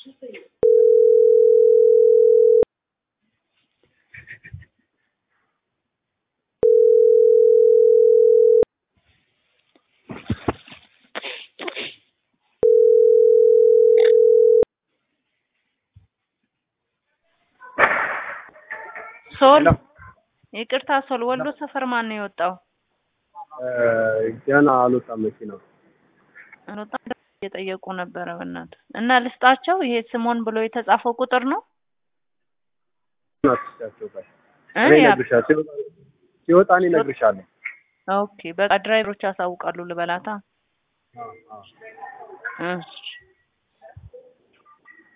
ሶል ሄሎ። ይቅርታ ሶል ወሎ ሰፈር ማን ነው የወጣው? ገና አልወጣም መኪናው። አልወጣም እየጠየቁ ነበረ በእናትህ እና ልስጣቸው። ይሄ ስሞን ብሎ የተጻፈው ቁጥር ነው አትስጫቸው ቆይ እ እኔ ያ- እነግርሻለሁ። ሲወጣ- ሲወጣ እኔ እነግርሻለሁ። ኦኬ በቃ ድራይቨሮች ያሳውቃሉ ልበላታ። አዎ፣ አዎ። እሺ